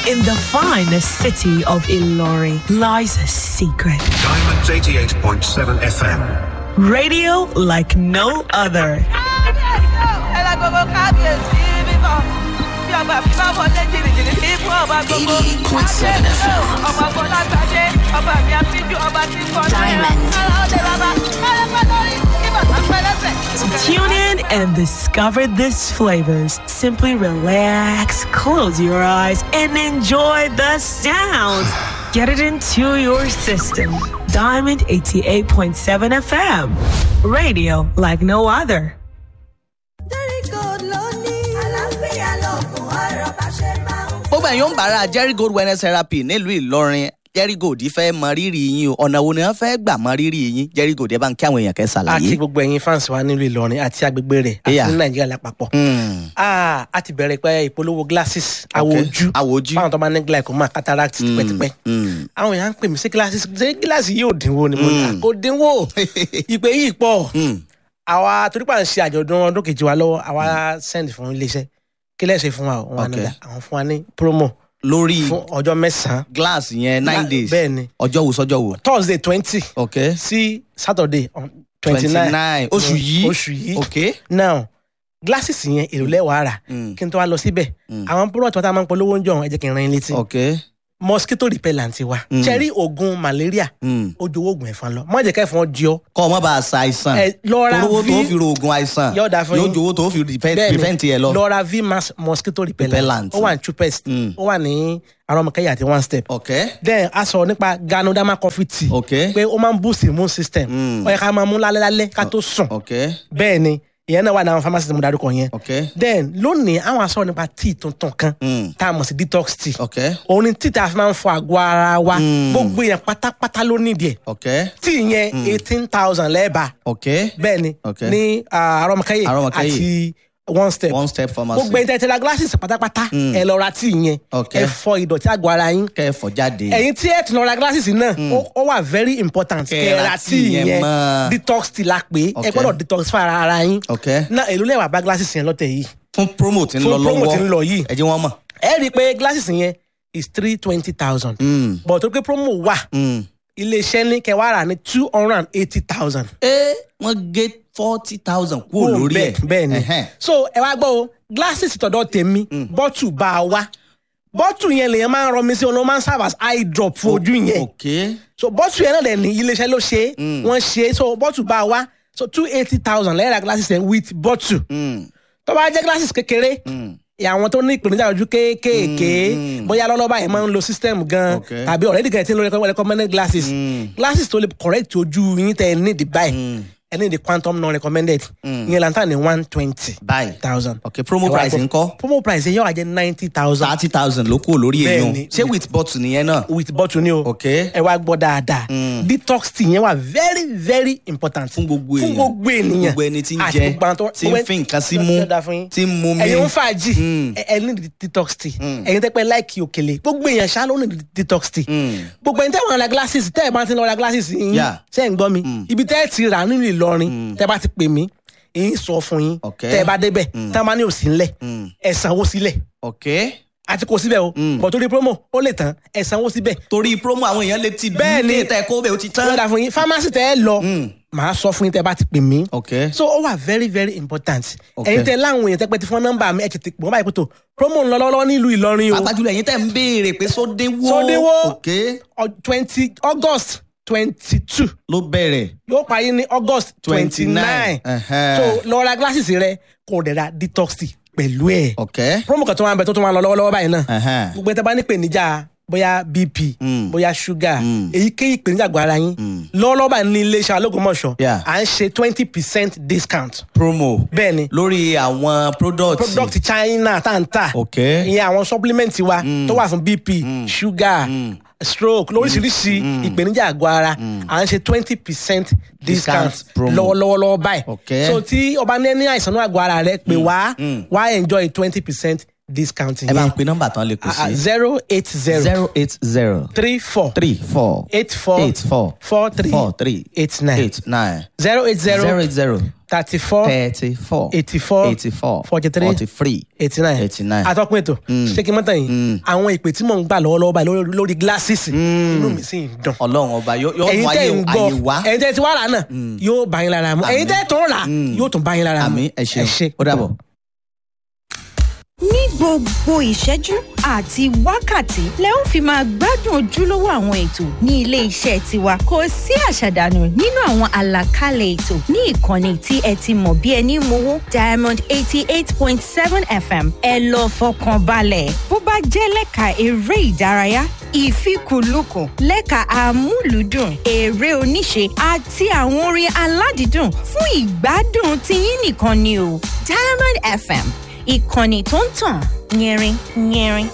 In the finest city of Ilori lies a secret. Diamonds 88.7 FM. Radio like no other. Tune in and discover these flavors. Simply relax, close your eyes, and enjoy the sounds. Get it into your system. Diamond 88.7 FM. Radio like no other. gbogbo ẹ̀yin ń bára jerry gold wellness therapy nílùú ìlọrin jerry gold fẹ́ mọ rírì yín o ọ̀nà wo ni wọ́n fẹ́ gbà mọ rírì yín jerry gold ẹ bá ń kí àwọn èèyàn kẹ́ àti ṣàlàyé. gbogbo ẹ̀yin fans wa nílùú ìlọrin àti agbègbè rẹ̀ àti Yeah. ní nàìjíríà lápapọ̀. Hmm, Ah, a ti bẹ̀rẹ̀ pé ìpolówó glasses àwọ̀ Okay. ojú Àwọ̀ ojú. fáwọn tó bá ní glaucoma cataract tipẹ́tipẹ́. hmm. àwọn èèyàn ń pè mí sí glasses ṣé gíláàsì yóò dínwó ni mo ní Mm. kò dínwó ìpè yìí pọ̀ Hmm. àwa torí pa ń ṣe àjọ̀dún ọdún kejì wa lọ́wọ́ àwa send fún iléeṣẹ́ kí lẹ́sẹ̀ fún wa o? wọn Okay. àná àwọn fún wa ní promo lórí fún ọjọ́ mẹ́sàn-án glass yẹn nine Gla- days bẹ́ẹ̀ ni. ọjọ́ wo sọ́jọ́ wo. thursday twenty ok sí saturday twenty twenty nine nine oṣù yìí oṣù yìí ok. now glasses yẹn èrò lẹ́wàá rà Hmm. kí n tó wá lọ síbẹ̀ Mm. àwọn product wa tá a máa ń polówó ń jọ ẹ jẹ́ kí n ran yín létí ok. mosquito repellent wa Mm. cherry oògùn malaria Hmm. ó jowó oògùn ẹ̀fọn lọ má jẹ́ kẹ́fọn jí ọ kọ́ ọ mọ́ bá a sa àìsàn. ẹ lọ ra owó tó v fi ro oògùn àìsàn Yóò dáa fún yóò yín. jowó tó fi prevent bẹ́ẹ̀ni, prevent yẹ lọ. lọ ra v mass mosquito repellent Repellent. ó wà ní chupest Mm. ó wà ní arọmọkẹyà àti one step ok then a sọ nípa ganoderma coffee tea ok pé ó máa ń boost immune system Mm. ó yẹ ká máa mú lálẹ́ lálẹ́ ká tó sùn ok bẹ́ẹ̀ ni ìyẹn náà wà ní àwọn pharmacy tí mo darúkọ yẹn ok then lónìí àwọn aṣọ nípa tea tuntun kan Mm. tá a mọ̀ sí detox tea ok òun ni tea tá a fi máa ń fọ àgọ́ ara wa Mm. gbogbo èèyàn pátápátá ló nídìí ẹ̀ ok tea yẹn eighteen thousand lẹ́ẹ̀bà ok bẹ́ẹ̀ ni Okay. ní ah, arọmọkẹyẹ Arọmọkẹ́yẹ. àti one step one step pharmacy. gbogbo ẹni tẹ́tẹ́ la glasses pátápátá Mm. ẹ lọ ra tea yẹn Okay. ẹ fọ ìdọ̀tí àgọ́ ara yín kẹfọ jáde. ẹ̀yin tí ẹ ti lọ ra glasses náà ó- ó wà very important Kẹ́ kẹ́ ẹ ra ra tea tea yẹn yẹn mọ́. detox tea la pé ẹ Okay. gbọ́dọ̀ detox fún ara ara yín ok náà èló lẹ́wà bá glasses yẹn lọ́tẹ̀ yìí fún promo tí ń Fún lọ promo lọ́wọ́ tí ń lọ yìí. ẹ jẹ́ wọ́n mọ̀. ẹ rí i pé glasses yẹn is three twenty thousand Mm. but tó pé promo wà Mm. iléeṣẹ́ ní kẹwàá rà ní two hundred and eighty thousand. ẹ wọ́n gé forty thousand kúrò lórí ẹ̀. bẹ́ẹ̀ ni Ẹhẹ́n. so ẹ wá gbọ́ o glasses tọ̀dọ̀ tèmi bọ́tù bá a wá bọ́tù yẹn lèyàn máa ń rọ mi sí ọ̀nà máa ń serve as eye drop fún ojú yẹn ok so bọ́tù yẹn náà dẹ̀ ní iléeṣẹ́ ló ṣe é wọ́n ṣe é so bọ́tù bá a wá so two eighty thousand lẹ́yìn ra glasses yẹn with bọ́tù Mm. tó bá jẹ́ glasses kékeré Mm. àwọn tó ní ìpèníjà ojú kéékèèké Mm. bóyá lọ́lọ́ba yẹn máa ń lo system gan Okay. tàbí already gẹ̀ẹ́tì ló recommend- recommended glasses Mm. glasses tó lè correct ojú yín tẹ ẹ ní the buy ẹ ní the quantum non recommended ìyẹn lantan ní one twenty báyìí thousand. ok promo price ńkọ́ promo price yẹn yóò wá jẹ́ ninety thousand thirty thousand ló kúrò lórí èèyàn Bẹ́ẹ̀ni. ṣé with bottle nìyẹn náà. with bottle ni o ok ẹ wá gbọ́ dáadáa detox tea yẹn wà very very important fún gbogbo èèyàn fún gbogbo ènìyàn gbogbo ẹni tí ń àti jẹ gbogbo àwọn tó- tí ń fi nǹkan sí mú Yóò dáa fún yín. tí ń mu mi. ẹ̀yin ń fàájì Mm. ẹ ẹ ní detox tea ẹ̀yin tẹ́ pẹ́ láìkì òkèlè gbogbo èèyàn ṣá ló ní detox tea Mm. gbogbo ẹni tẹ́ wọn ra glasses tẹ́ ẹ bá ti lọ ra glasses yín Yeah. ṣe ń gbọ́ mi ibi tẹ́ ẹ ti rà nínú Ìlọrin tẹ́ bá ti pè mí èyí sọ fún yín Okay. tẹ́ ẹ bá débẹ̀ tẹ́ ẹ bá ní òsì ńlẹ̀ ẹ sanwó sílẹ̀ ok àti kò síbẹ̀ o bọ̀ torí promo ó lè tán ẹ sanwó síbẹ̀ torí promo àwọn èèyàn lè ti Bẹ́ẹ̀ ni. bí tẹ kó bẹ́ẹ̀ ó ti tán. lọ́dà fún yín pharmacy tẹ́ ẹ lọ màá sọ fún yín tẹ́ ẹ bá ti pè mí ok so ó wà very very important Okay. ẹ̀yin tẹ́ láwọn èèyàn tẹ́ pẹ́ ti fún nọ́mbà mi ẹ̀ tètè pọ̀ báyìí pé tó promo ń lọ lọ́wọ́ nílùú Ìlọrin o pàápàá jùlọ ẹ̀yin tẹ́ ń béèrè pé sódéwó Sódéwó. ok twenty August twenty two ló bẹ̀rẹ̀ yóò parí ní August twenty nine Ẹhẹ́n. so lọ ra glasses rẹ kò dẹ̀ ra detox tea pẹ̀lú ẹ̀ ok promo kan tó máa ń bẹ tó tó máa ń lọ lọ́wọ́lọ́wọ́ báyìí náà Ẹhẹ́n. gbogbo ẹ̀ tẹ́ bá ní ìpèníjà bóyá bp Mm. bóyá sugar Mm. èyíkéyìí ìpèníjà àgọ́ ara yín lọ́wọ́lọ́wọ́ báyìí ní iléeṣẹ́ Ológùnmọ̀ṣọ́ Yeah. à ń ṣe twenty percent discount promo bẹ́ẹ̀ ni lórí àwọn product product China tá n tà ok ìyẹn àwọn supplement wa tó wà fún bp sugar stroke lóríṣiríṣi ìpèníjà àgọ́ ara à ń ṣe twenty percent discount Discount promo. lọ́wọ́lọ́wọ́ báyìí Okay. so tí ọba ní ní àìsàn náà àgọ́ ara rẹ pé wá wá enjoy twenty percent discounting ẹ bá ń yẹn pe nọ́mbà tán lè kù sí. zero eight zero zero eight zero three four three four eight four eight four four three four three eight nine eight nine zero eight zero zero eight zero thirty four thirty four eighty four eighty four forty three forty three eighty nine eighty nine. atọ́kùn ètò ṣé kí n mọ́tàn yìí àwọn ìpè tí mò ń gbà lọ́wọ́lọ́wọ́ báyìí lórí- lórí gíláṣìsì inú mi sì ń dùn ọlọ́run ọba yóò yóò ẹ̀yin mú tẹ́ ayé ń ayé gbọ́ wá. ẹ̀yin tẹ́ ti wá rà náà yóò bá yín lára mu ẹ̀yin tẹ́ tó rà yóò tún bá yín lára mu àmì ẹ ṣeun ó dàbọ̀. ní gbogbo ìṣẹ́jú àti wákàtí lẹ ó fi máa gbádùn ojúlówó àwọn ètò ní ilé iṣẹ́ tiwa kò sí àṣàdànù nínú àwọn àlàkalẹ̀ ètò ní ìkànnì tí ẹ ti mọ̀ bí ẹni mowó diamond eighty eight point seven fm ẹ lọ fọkàn balẹ̀ bó bá jẹ́ lẹ́ka eré ìdárayá ìfikùnlukùn lẹ́ka amúlùúdùn eré oníṣe àti àwọn orin aládìídùn fún ìgbádùn tiyín nìkan ni o diamond fm ìkànnì tó ń tàn yẹrin yẹrin.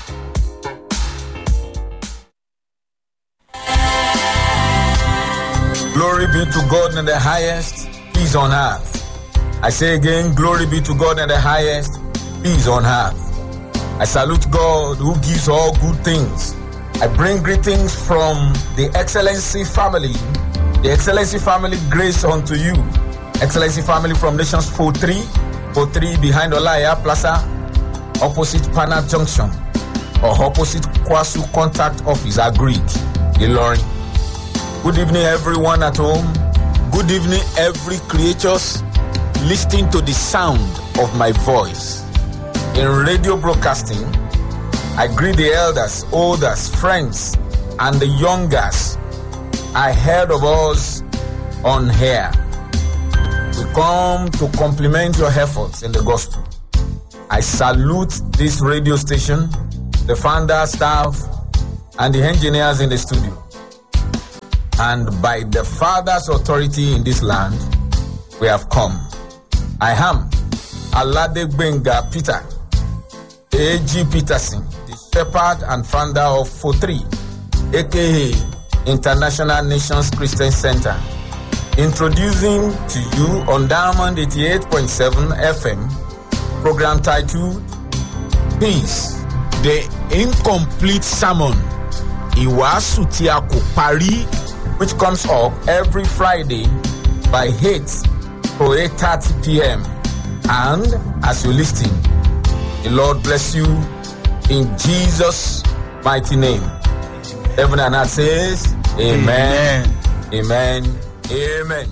Glory be to God in the highest, peace on earth. I say again, glory be to God in the highest, peace on earth. I salute God who gives all good things. I bring greetings from the Excellency family, the Excellency family grace unto you. Excellency family from Nations 43, 43 behind Olaya Plaza, opposite Pana Junction, or opposite Kwasu Contact Office, Agreed, Ilorin. Good evening, everyone at home. Good evening, every creatures listening to the sound of my voice. In radio broadcasting, I greet the elders, olders, friends, and the youngers ahead of us on here. We come to compliment your efforts in the gospel. I salute this radio station, the founder, staff, and the engineers in the studio and by the Father's authority in this land, we have come. I am Alade Benga Peter, A.G. Peterson, the shepherd and founder of 43, aka International Nations Christian Center, introducing to you on Diamond 88.7 FM, program titled Peace, the incomplete sermon. Ìwàásù tí a kò parí which comes up every Friday by 8 to 8.30 p.m. And as you listen, the Lord bless you in Jesus' mighty name. Heaven and earth says, Amen. Amen. Amen.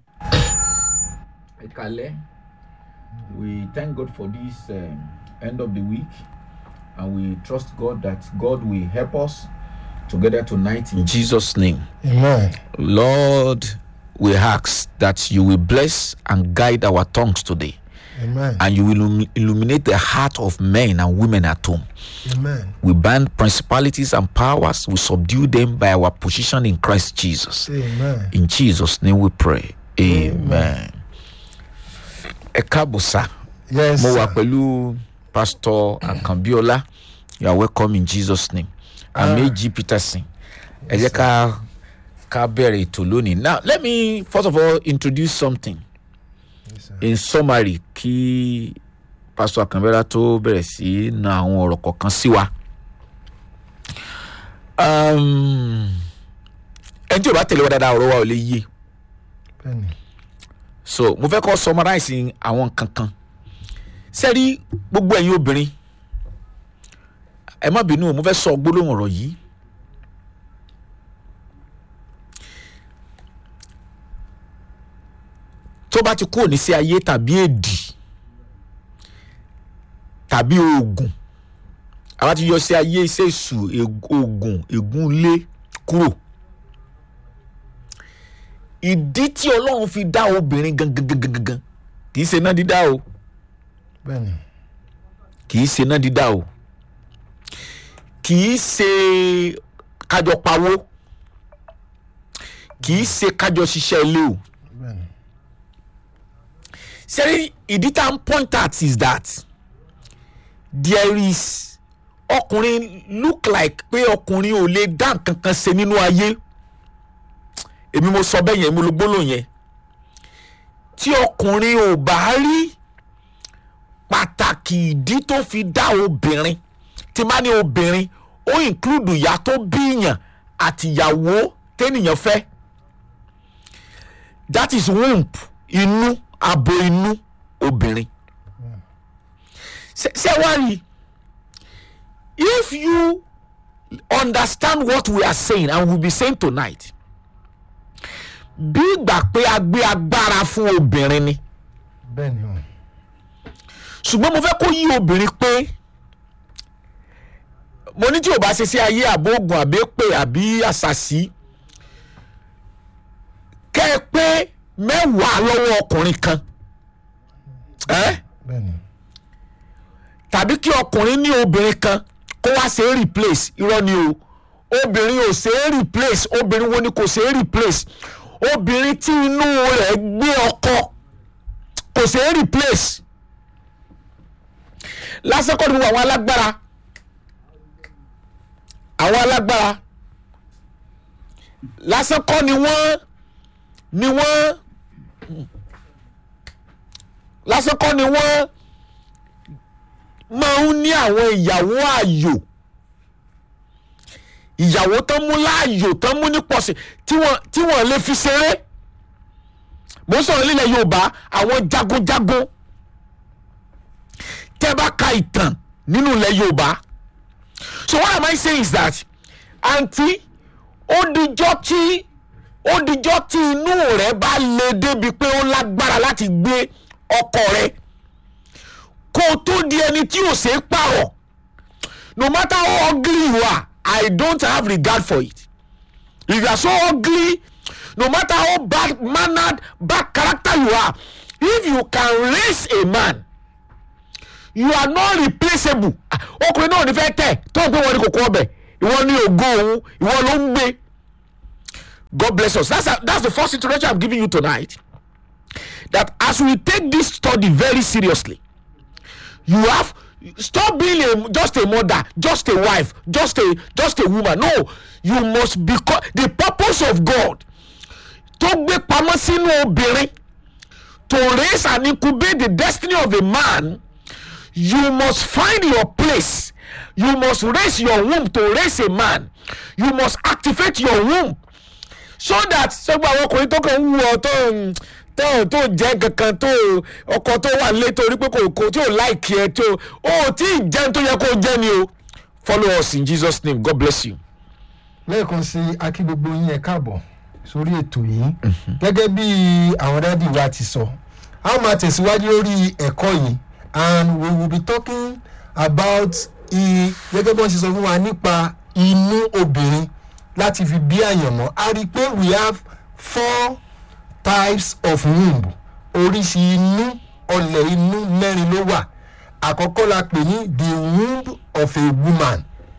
Ekale, we thank God for this um, end of the week and we trust God that God will help us together tonight in Jesus' name. Amen. Lord, we ask that you will bless and guide our tongues today, Amen. and you will illum- illuminate the heart of men and women at home. Amen. We bind principalities and powers, we subdue them by our position in Christ Jesus. Amen. In Jesus' name we pray. Amen. Ẹ káàbọ̀ sá, Yes. mo sir. wà pẹ̀lú Pastor Akambiola. You are welcome in Jesus' name. I'm A.G. Peterson. Ẹ jẹ́ ká ká bẹ̀rẹ̀ ètò lónìí. Now let me first of all introduce something. In summary, kí Pastor Akambiola tó bẹ̀rẹ̀ sí na àwọn ọ̀rọ̀ kọ̀ọ̀kan sí wa. Um, Ẹni tí o bá tẹ̀lé wa dáadáa ọ̀rọ̀ wa ò lè yé Bẹ́ẹ̀ni. so mo fẹ́ kọ́ summarize àwọn kankan sẹ́rí gbogbo ẹ̀yin obìnrin ẹ má bínú o, mo fẹ́ sọ gbólóhùn ọ̀rọ̀ yìí tó bá ti kúrò ní sí ayé tàbí èdì tàbí oògùn àwa ti yọ sí ayé iṣẹ́ èṣù eg- oògùn ègún ilé kúrò ìdí tí ọlọ́run fi dá obìnrin gangan gangan gangan kì í ṣe iná dídá o Bẹ́ẹ̀ni. kì í ṣe iná dídá o kì í ṣe kájọ pawó kì í ṣe kájọ ṣiṣẹ́ ilé o Bẹ́ẹ̀ni. sẹ́rí ìdí tá à ń point at is that there is ọkùnrin look like pé ọkùnrin ò lè dá nǹkan kan ṣe nínú ayé èmi mo sọ bẹ́ẹ̀ yẹn mo lo gbólóhùn yẹn tí ọkùnrin ò bá rí pàtàkì pàtàkì ìdí tó fi dá obìnrin tí má ní obìnrin ó include ìyá tó bíyàn àtìyàwó tẹ́nìyàn fẹ́ that is womb inú abo inú obìnrin ṣe ṣe wá rí if you understand what we are saying and we will be saying tonight bí ìgbà pé a gbé agbára fún obìnrin ni bẹ́ẹ̀ ni o ṣùgbọ́n mo fẹ́ kó yí obìnrin pé mo ní tí o bá ṣe sí ayé àbóògùn àbépè àbí àṣàṣì kẹ́ ẹ pé mẹ́wàá lọ́wọ́ ọkùnrin kan ẹ́ bẹ́ẹ̀ ni tàbí kí ọkùnrin ní obìnrin kan kó wá ṣe é replace irọ́ ni o obìnrin ò ṣe é replace obìnrin wo ni kò ṣe é replace obìnrin tí inú rẹ̀ gbé ọkọ kò ṣe é replace lásán kọ́ ni gbogbo àwọn alágbára àwọn alágbára lásán kọ́ ni wọ́n ni wọ́n lásán kọ́ ni wọ́n máa ń ní àwọn ìyàwó ààyò ìyàwó tán mú láàyò tán mú ní pọ̀sì tí wọ́n tí wọ́n lè fi ṣeré mo ń sọ̀rọ̀ nílẹ̀ yorùbá àwọn jagunjagun tẹ́ bá ka ìtàn nínú ilẹ̀ yorùbá so what am I saying is that àǹtí ó dijọ́ tí ó dijọ́ tí inú rẹ̀ bá le débi pé ó lágbára láti gbé ọkọ rẹ̀ kó o tó di ẹni tí ò ṣe é pààrọ̀ no matter how ugly you are I don't have regard for it if you are so ugly no matter how bad mannered bad character you are if you can raise a man you are not replaceable Ah, ọkùnrin náà ò ní fẹ́ tẹ̀ tó ń pè wọ́n ní kòkó ọbẹ̀ ìwọ ní ògo òun ìwọ ló ń gbé God bless us that's, a, that's the first introduction I'm giving you tonight that as we take this study very seriously you have stop being a just a mother just a wife just a just a woman no you must become the purpose of God tó gbé pamọ́ sínú obìnrin to raise and incubate the destiny of a man you must find your place you must raise your womb to raise a man you must activate your womb so that sọgbà àwọn ọkùnrin tó kàn ń wù ọ tó ń tó tó jẹ kankan tó ọkọ tó wà nílé torí pé kò kò tí ò láìkí ẹ tó o tí ì jẹun tó yẹ kó jẹ ni o follow us in Jesus name God bless you. lẹ́ẹ̀kan sí akí gbogbo yín ẹ káàbọ̀ sórí ètò yìí gẹ́gẹ́ bí àwọn dádì wa ti sọ a ó máa tẹ̀síwájú lórí ẹ̀kọ́ yìí and we will be talking about i gẹ́gẹ́ bí wọ́n ṣe sọ fún wa nípa inú obìnrin láti fi bí àyànmọ́ a rí i pé we have four types of womb oríṣi inú ọlẹ̀ inú mẹ́rin ló wà àkọ́kọ́ la pè ní the womb of a woman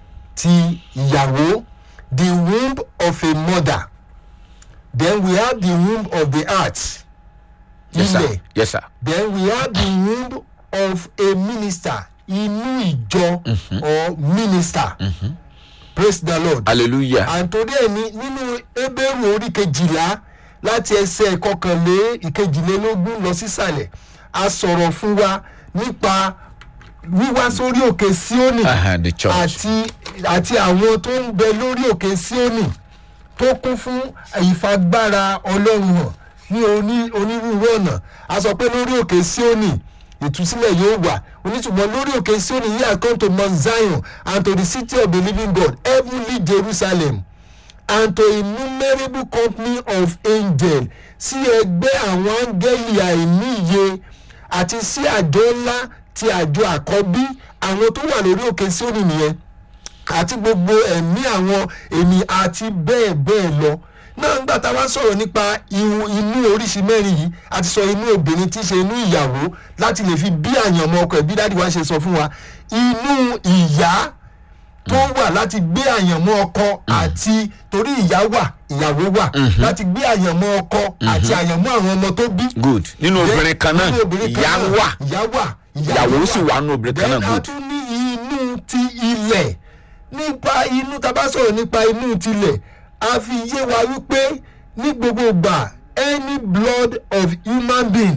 ti ìyàwó the womb of a mother then we have the womb of the heart yes ilẹ̀ sir yes sir then we have the womb of a minister inú ìjọ or minister praise the lord hallelujah and today ni nínú ebéèrú orí kejìlá láti ẹsẹ̀ ìkọkànlé ìkejìlélógún lọ sísàlẹ̀ a sọ̀rọ̀ fún wa nípa wíwá sórí òkè síónì Uh-huh, the church. àti àti àwọn tó ń bẹ lórí òkè síónì tó kún fún ìfagbára ọlọ́run hàn ní oní onírúurú ọ̀nà a sọ pé lórí òkè síónì ìtúsílẹ̀ yóò wà onítùmọ̀ lórí òkè síónì yìí I come to Mount Zion and to the city of the living God heavenly Jerusalem and to innumerable company of angels sí ẹgbẹ́ àwọn áńgẹ́lì àìníye àti sí àjọ ńlá ti àjọ àkọ́bí àwọn tó wà lórí òkè síónì nìyẹn àti gbogbo ẹ̀mí àwọn èmi àti bẹ́ẹ̀ bẹ́ẹ̀ lọ náà nígbà tá a wá sọ̀rọ̀ nípa ihu- inú oríṣi mẹ́rin yìí a ti sọ inú obìnrin tí í ṣe inú ìyàwó láti lè fi bí àyànmọ́ ọkọ ẹ̀ bí dáàdi wa ṣe sọ fún wa inú ìyá tó wà láti gbé àyànmọ́ ọkọ àti torí ìyá wà ìyàwó wà láti gbé àyànmọ́ ọkọ àti àyànmọ́ àwọn ọmọ tó bí good nínú obìnrin kan náà nínú obìnrin kan ìyá náà, wà ìyá wà ìyàwó sì wà nínú obìnrin kan náà Then a good tún ní inú ti ilẹ̀ nípa inú tá a bá sọ̀rọ̀ nípa inú tilẹ̀ a fi yé wa wípé ní gbogbo ìgbà any blood of human being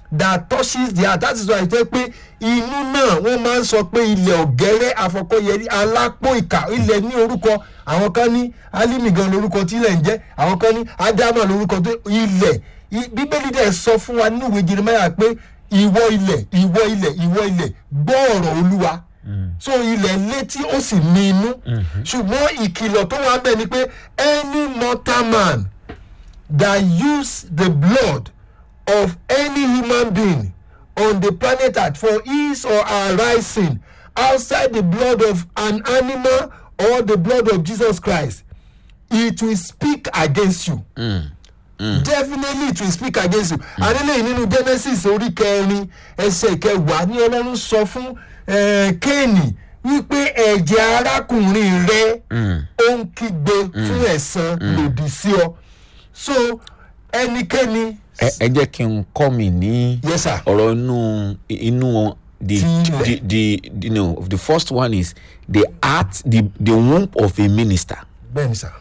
that touches the heart that is why jẹ́ pé inú náà wọ́n máa ń sọ pé ilẹ̀ ọ̀gẹ́rẹ́ afọkọ́yẹrí alápò ìkà ilẹ̀ ní orúkọ àwọn kan ní alimi gan lórúkọ tí ilẹ̀ ń jẹ́ àwọn kan ní adama lórúkọ tó ilẹ̀ I- bíbélì dẹ̀ sọ fún wa nínú ìwé jeremiah pé ìwọ ilẹ̀ ìwọ ilẹ̀ ìwọ ilẹ̀ gbọ́ ọ̀rọ̀ olúwa so ilẹ̀ létí ó sì ní inú ṣùgbọ́n ìkìlọ̀ tó wà bẹ́ẹ̀ ni pé any mortal man that use the blood of any human being on the planet earth for his or her rising outside the blood of an animal or the blood of jesus christ it will speak against you. definitely it will speak against you. àdéhùn nínú genesis orí kẹrin ẹsẹ̀ kẹwàá ní ọlọ́run sọ fún eh, kéènì wípé ẹ̀jẹ̀ arákùnrin rẹ ó ń kígbe fún ẹ̀san lòdì sí ọ. so ẹnikẹ́ni. ẹ ẹ jẹ́ kí n kọ́ mi ní Yes, sir. ọ̀rọ̀ inú inú the Tilẹ̀. the the you know the first one is the heart the the womb of a minister. bẹ́ẹ̀ni sà.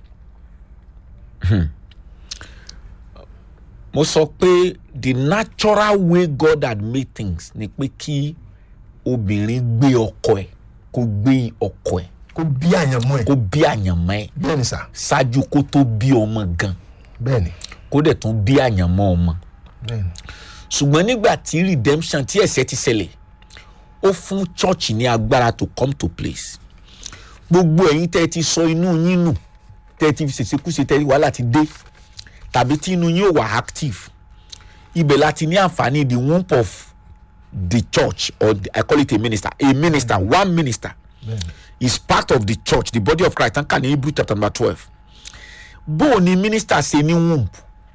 mo sọ pé the natural way God had made things ni pé kí obìnrin gbé ọkọ ẹ̀ kó gbé ọkọ ẹ̀ kó bí àyànmọ́ ẹ̀. kó bí àyànmọ́ ẹ̀ bẹ́ẹ̀ni sà. ṣáájú kó tó bí ọmọ gan bẹ́ẹ̀ni. kó dẹ̀ tún bí àyànmọ́ ọmọ. bẹ́ẹ̀ni. ṣùgbọ́n nígbà tí redemption tí ẹ̀sẹ̀ ti ṣẹlẹ̀ ó fún church ní agbára to come to place gbogbo ẹ̀yin tẹ́ ẹ ti sọ inú yín nù tẹ́ ẹ ti fi ṣèṣekúṣe tẹ́ ẹ wàhálà ti dé tàbí tí inú yín ò wà active ibẹ̀ láti ní àǹfààní the womb of the church or the, I call it a minister a minister one minister is part of the church the body of Christ tán kà ní Hebrew chapter number twelve bó o ní minister ṣe ní womb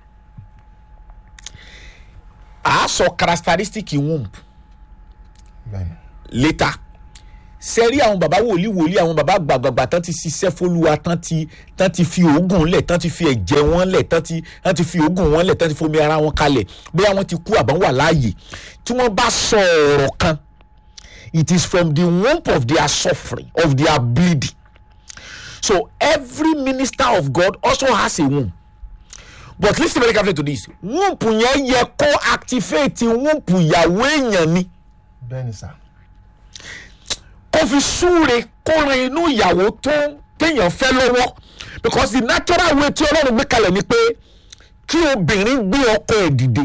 a sọ characteristic womb bẹ́ẹ̀ni. later sẹ́rí àwọn baba wòlíì wòlíì àwọn baba gbàgbàgbà tán ti ṣiṣẹ́ fólúwa tán ti tán ti fi oògùn lẹ̀ tán ti fi ẹ̀jẹ̀ wọn lẹ̀ tán ti tán ti fi oògùn wọn lẹ̀ tán ti fomi ara wọn kalẹ̀ bóyá wọ́n ti kú àbá wà láàyè tí wọ́n bá sọ ọ̀rọ̀ kan it is from the womb of their suffering of their bleeding so every minister of God also has a womb but lis ten very carefully to this womb yẹn yẹ kó activate womb ìyàwó èèyàn ni bẹ́ẹ̀ni sà. kó fi súre kó ran inú ìyàwó tó téèyàn fẹ́ lọ́wọ́ because the natural way tí ọlọ́run gbé kalẹ̀ ni pé kí obìnrin gbé ọkọ ẹ̀ dìde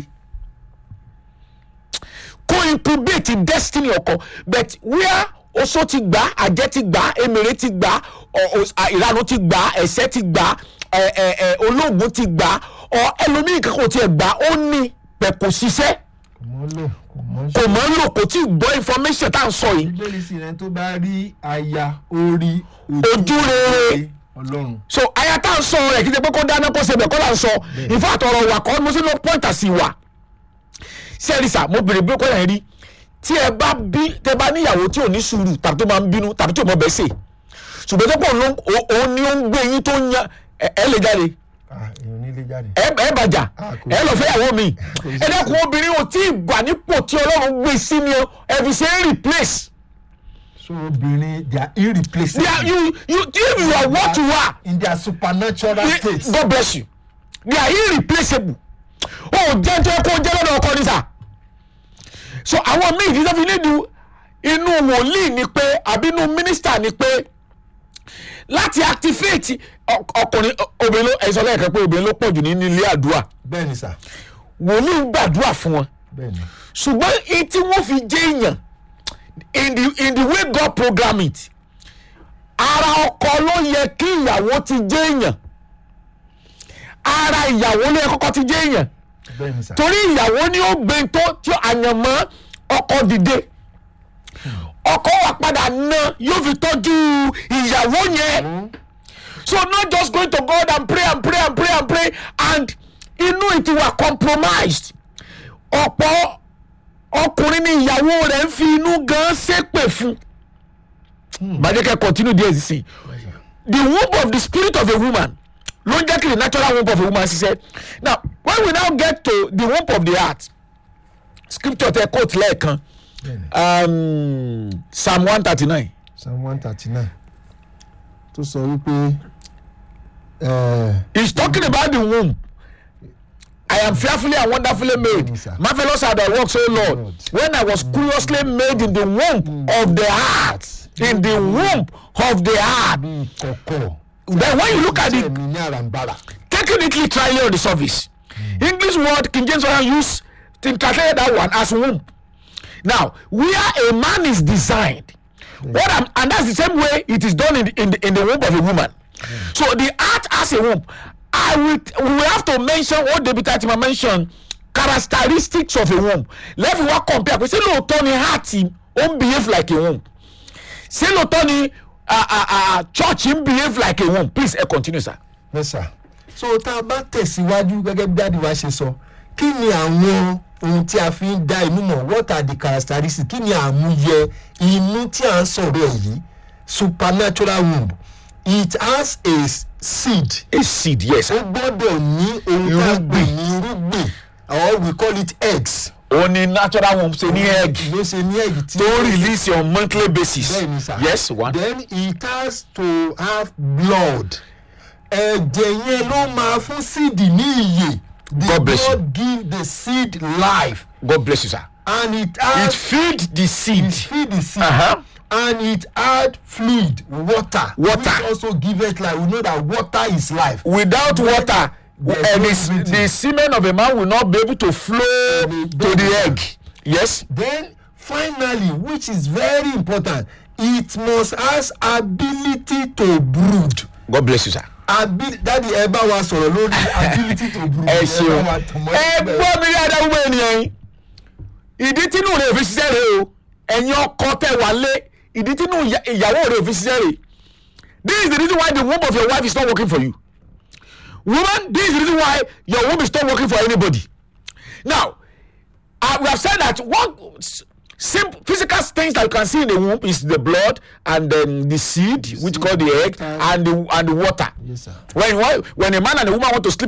kó incubate destiny ọkọ but where oṣó ti gbà àjẹ́ ti gbà emèrè ti gbà ọ- ọ- à, ìranu ti gbà ẹ̀sẹ̀ ti gbà ẹ, ẹ, ẹ, olóògùn ti gbà ọ ẹlòmíì kankan ò tiẹ̀ gbà ó ní pẹ̀ kò ṣiṣẹ́ kò mọ́ lò kò mọ́ kò mọ̀ ń lò kò tí ì gbọ́ information tá à ń sọ yìí bíbélì sì rẹ tó bá rí aya orí Ojú rere. ọlọ́run. so aya tá à ń sọ rẹ̀ kí n ṣe pé kó dáná kó ṣe bẹ̀ kó là ń sọ ìfọ̀ àtọ̀rọ̀ wà kọ́ mo sì lọ pọ́ǹtà sí wa sẹ́ẹ̀rì sà mo bèrè bí kò yẹn rí tí ẹ bá bí tẹ bá níyàwó tí ò ní sùúrù tàbí tó máa ń bínú tàbí tó mọ bẹ́ẹ̀ sè ṣùgbọ́n tó pọ̀ ló ń o- òun ni ó ń gbé yín tó ń yan ẹ ẹ lè jáde ah èèyàn nílé jáde. ẹ ẹ bàjá Ah, kò ẹ lọ fẹ́ yàwó mi Kò sí ẹ dẹ́kun obìnrin ò tí ì gbà nípò tí ọlọ́run gbé sí ni o ẹ fi ṣe é replace so obìnrin they are irreplaceable. they are you you if you are what you are in their supernatural Ye- state. God bless you they are irreplaceable o jẹ́ tó yẹ kó jẹ́ lọ́dọ̀ ọkọ ní sà so àwọn míì tí wọ́n fi nídìí inú wòlíì ni pé àbí inú mínísítà ni pé láti activate ọk- ọkùnrin ọ- obìnrin ló ẹ̀sọ́ lẹ́ẹ̀kan pé obìnrin ló pọ̀ jù nínú ilé àdúrà bẹ́ẹ̀ni sà wòlíì ń gbàdúrà fún wọn bẹ́ẹ̀ni. ṣùgbọ́n èyí tí wọ́n fi jẹ́ èèyàn in the in the way God program it ara ọkọ ló yẹ kí ìyàwó ti jẹ́ èèyàn ara ìyàwó ló yẹ kọ́kọ́ ti jẹ́ èèyàn bẹ́ẹ̀ni sà. torí ìyàwó ni ó gbé tó tí àyànmọ́ ọkọ dìde ọkọ wà padà ná yóò fi tọ́jú ìyàwó yẹn so not just going to God and pray and pray and pray and pray and inú it were compromised ọ̀pọ̀ ọkùnrin ni ìyàwó rẹ̀ ń fi inú gan ṣépè fún bàjẹ́kẹ́ continue there sí the womb of the spirit of a woman ló ń jẹ́ kí the natural womb of a woman ṣiṣẹ́ now when we now get to the womb of the heart scripture tẹ quote lẹ́ẹ̀kan um, psalm one thirty nine psalm one thirty nine tó sọ wípé eh, he's talking about the womb I am fearfully and wonderfully made. Yes, sir. Marvelous are thy works, O Lord. When I was curiously made in the womb of the heart, in the womb of the heart. bí kọ̀kọ̀. Then when you look at Jẹ́ it, mi ní àràǹbarà. taking it literally on the surface, English word King James Version use to translate that one as womb. Now, where a man is designed, what I'm, and that's the same way it is done in the, in the, in the womb of a woman. So the heart has a womb. I will, we will have to mention what David Tatima mentioned characteristics of a womb. Let me work compare. We say lóòótọ́ ni heart ó ń behave like a womb. Ṣé lóòótọ́ ni ah, ah, ah, church ń behave like a womb? Please ẹ continue sir. Yes, sir. so tá a bá tẹ̀síwájú gẹ́gẹ́ bí dáàdi wa ṣe sọ kí ni àwọn ohun tí a fi ń dá inú mọ̀ what are the characteristics kí ni àmúyẹ inú tí a ń sọ̀rọ̀ ẹ̀ yìí supernatural womb it has a s- seed A seed yes. ó gbọ́dọ̀ ní ohun tá a gbè ní irúgbìn or we call it eggs ó ní natural womb ṣe ní egg ló ṣe ní egg tí tó release on monthly basis bẹ́ẹ̀ni sir yes one then it has to have blood ẹ̀jẹ̀ yẹn ló máa fún seed ní iyè the God bless you. blood give the seed life god bless you sir and it it add feed the seed it feed the seed Uh-huh. and it add fluid water Water. which also give it life we know that water is life without water There's uh, no the, s- breathing. the semen of a man will not be able to flow to the egg yes then finally which is very important it must has ability to brood. god bless you sir. abi dadi ẹ bá wa sọ̀rọ̀ lórí ability to breathe ẹ ẹ ṣeun bá wa tàn mọ́ ẹ síbẹ̀. gbọ́ mi ní adágúnmọ́ ènìyàn yìí ìdí tínú rẹ̀ fi ṣiṣẹ́ rẹ̀ o ẹ̀yin ọkọ tẹ̀ wá lé ìdí tínú ìyá- ìyàwó rẹ̀ fi ṣiṣẹ́ rẹ̀ this is the reason why the womb of your wife is not working for you woman this is the reason why your womb is not working for anybody now uh, we have said that one s- simple physical things that you can see in the womb is the blood and then the seed which call the egg and the and the water Yes, sir. when one- when a man and a woman want to sleep